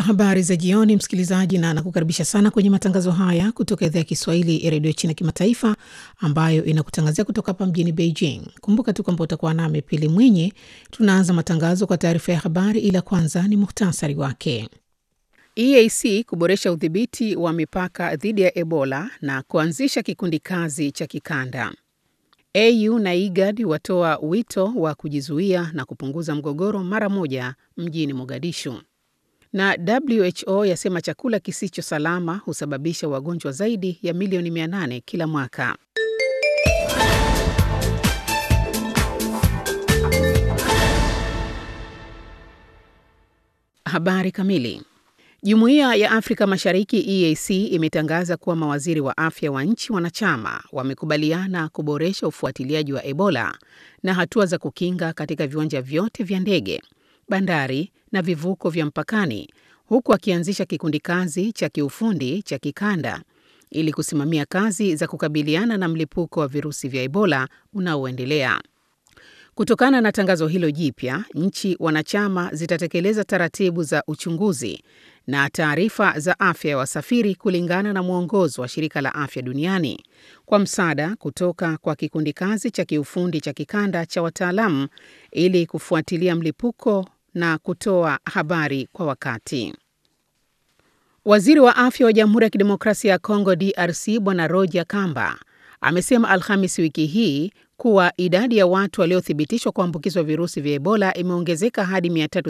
Habari za jioni, msikilizaji, na nakukaribisha sana kwenye matangazo haya kutoka idhaa ya Kiswahili ya redio China Kimataifa, ambayo inakutangazia kutoka hapa mjini Beijing. Kumbuka tu kwamba utakuwa nami Pili Mwinyi. Tunaanza matangazo kwa taarifa ya habari, ila kwanza ni muhtasari wake. EAC kuboresha udhibiti wa mipaka dhidi ya Ebola na kuanzisha kikundi kazi cha kikanda. AU na IGAD watoa wito wa kujizuia na kupunguza mgogoro mara moja mjini Mogadishu na WHO yasema chakula kisicho salama husababisha wagonjwa zaidi ya milioni 800 kila mwaka. Habari kamili. Jumuiya ya Afrika Mashariki EAC imetangaza kuwa mawaziri wa afya wa nchi wanachama wamekubaliana kuboresha ufuatiliaji wa Ebola na hatua za kukinga katika viwanja vyote vya ndege, bandari na vivuko vya mpakani huku akianzisha kikundi kazi cha kiufundi cha kikanda ili kusimamia kazi za kukabiliana na mlipuko wa virusi vya Ebola unaoendelea. Kutokana na tangazo hilo jipya, nchi wanachama zitatekeleza taratibu za uchunguzi na taarifa za afya ya wasafiri kulingana na mwongozo wa Shirika la Afya Duniani kwa msaada kutoka kwa kikundi kazi cha kiufundi cha kikanda cha wataalamu ili kufuatilia mlipuko na kutoa habari kwa wakati. Waziri wa afya wa Jamhuri ya Kidemokrasia ya Kongo DRC Bwana Roger Kamba amesema Alhamisi wiki hii kuwa idadi ya watu waliothibitishwa kuambukizwa virusi vya Ebola imeongezeka hadi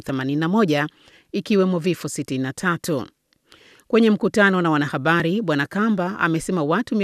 381 ikiwemo vifo 63. Kwenye mkutano na wanahabari, Bwana Kamba amesema watu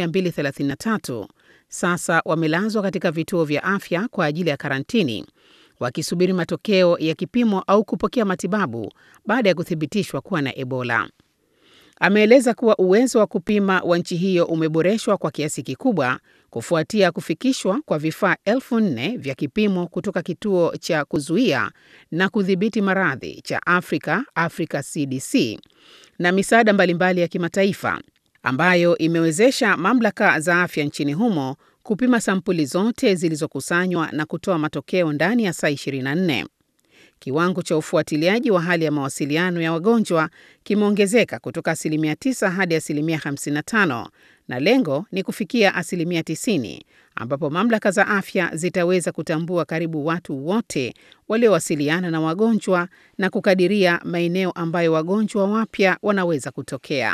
233 sasa wamelazwa katika vituo vya afya kwa ajili ya karantini wakisubiri matokeo ya kipimo au kupokea matibabu baada ya kuthibitishwa kuwa na Ebola. Ameeleza kuwa uwezo wa kupima wa nchi hiyo umeboreshwa kwa kiasi kikubwa kufuatia kufikishwa kwa vifaa elfu nne vya kipimo kutoka kituo cha kuzuia na kudhibiti maradhi cha Afrika, Africa CDC, na misaada mbalimbali ya kimataifa ambayo imewezesha mamlaka za afya nchini humo kupima sampuli zote zilizokusanywa na kutoa matokeo ndani ya saa 24. Kiwango cha ufuatiliaji wa hali ya mawasiliano ya wagonjwa kimeongezeka kutoka asilimia 9 hadi asilimia 55 na lengo ni kufikia asilimia 90 ambapo mamlaka za afya zitaweza kutambua karibu watu wote waliowasiliana na wagonjwa na kukadiria maeneo ambayo wagonjwa wapya wanaweza kutokea.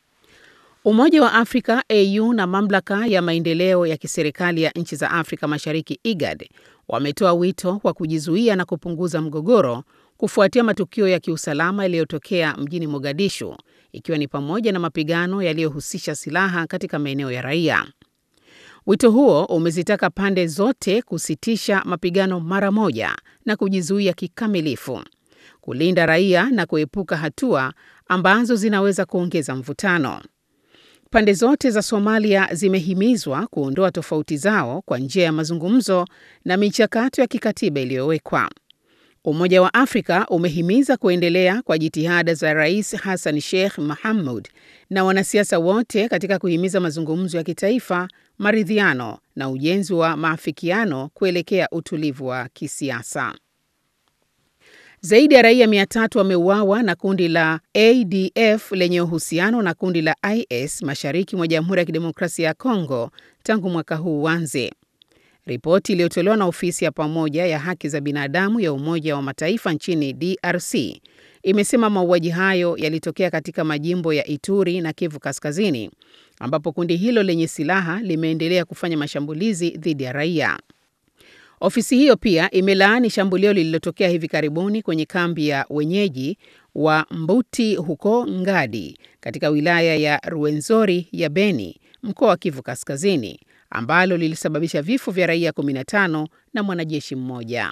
Umoja wa Afrika AU na mamlaka ya maendeleo ya kiserikali ya nchi za Afrika Mashariki IGAD wametoa wito wa kujizuia na kupunguza mgogoro kufuatia matukio ya kiusalama yaliyotokea mjini Mogadishu ikiwa ni pamoja na mapigano yaliyohusisha silaha katika maeneo ya raia. Wito huo umezitaka pande zote kusitisha mapigano mara moja na kujizuia kikamilifu, kulinda raia na kuepuka hatua ambazo zinaweza kuongeza mvutano. Pande zote za Somalia zimehimizwa kuondoa tofauti zao kwa njia ya mazungumzo na michakato ya kikatiba iliyowekwa. Umoja wa Afrika umehimiza kuendelea kwa jitihada za Rais Hassan Sheikh Mohamud na wanasiasa wote katika kuhimiza mazungumzo ya kitaifa, maridhiano na ujenzi wa maafikiano kuelekea utulivu wa kisiasa. Zaidi ya raia mia tatu wameuawa na kundi la ADF lenye uhusiano na kundi la IS mashariki mwa Jamhuri ya Kidemokrasia ya Kongo tangu mwaka huu uanze. Ripoti iliyotolewa na ofisi ya pamoja ya haki za binadamu ya Umoja wa Mataifa nchini DRC imesema mauaji hayo yalitokea katika majimbo ya Ituri na Kivu Kaskazini, ambapo kundi hilo lenye silaha limeendelea kufanya mashambulizi dhidi ya raia. Ofisi hiyo pia imelaani shambulio lililotokea hivi karibuni kwenye kambi ya wenyeji wa Mbuti huko Ngadi katika wilaya ya Ruwenzori ya Beni, mkoa wa Kivu Kaskazini, ambalo lilisababisha vifo vya raia 15 na mwanajeshi mmoja.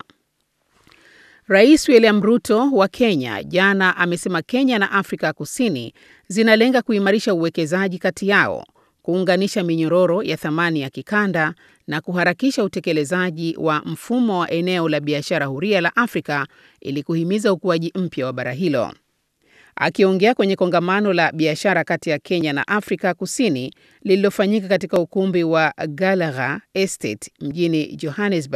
Rais William Ruto wa Kenya jana amesema Kenya na Afrika Kusini zinalenga kuimarisha uwekezaji kati yao kuunganisha minyororo ya thamani ya kikanda na kuharakisha utekelezaji wa mfumo wa eneo la biashara huria la Afrika ili kuhimiza ukuaji mpya wa bara hilo. Akiongea kwenye kongamano la biashara kati ya Kenya na Afrika Kusini lililofanyika katika ukumbi wa Gallagher Estate mjini Johannesburg,